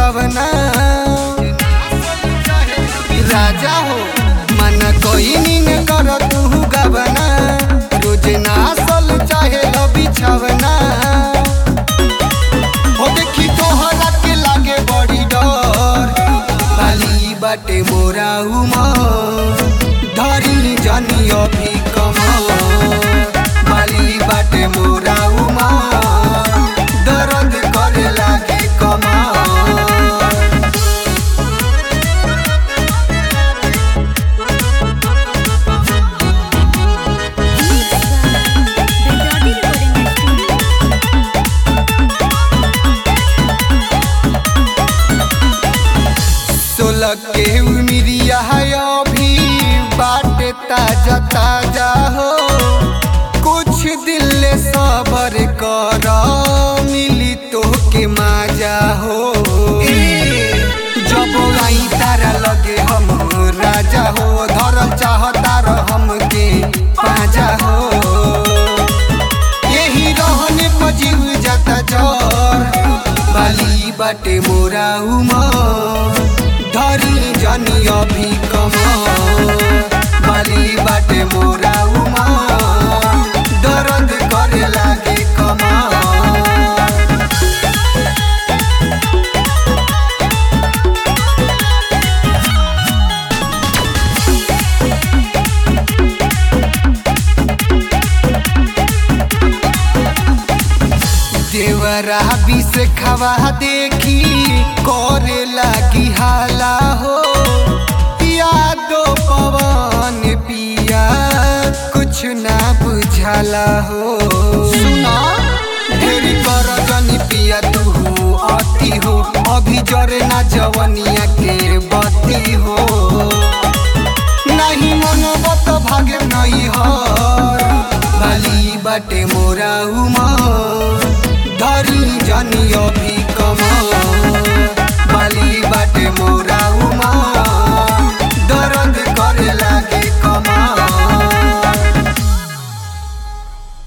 बिछावना राजा हो मन कोई नीन कर तू गवना रोज नासल चाहे लो बिछावना हो देखी तोहरा के लागे बड़ी डर बाली बाटे मोरा उमर धरी जनी अभी कमर बाली बाटे मोरा उमर दर्द करे लागे कमर Recording recording studio. सोलह के उमिरिया है अभी बाटे ताजा ताजा हो कुछ दिल ले सबर कर मिली तो के माजा हो जब आई तारा लगे हम राजा हो धरम चाहता हम के पाजा हो यही रहने पजीव जाता जर बाली बाटे मोरा उमर धरी जनी अभी कमर बाली बाटे मोरा उमर दर्द करे लागे कमर देवरा विष खवा देखी करे लागी हाला हो यादो पवन पिया कुछ ना बुझाला हो सुना ढेरी कर जनी पिया तू अति हो अभी जरे ना जवनिया के बती हो नहीं मनोबत भागे नहीं हर बाली बाटे मोरा उमर धरी जनी अभी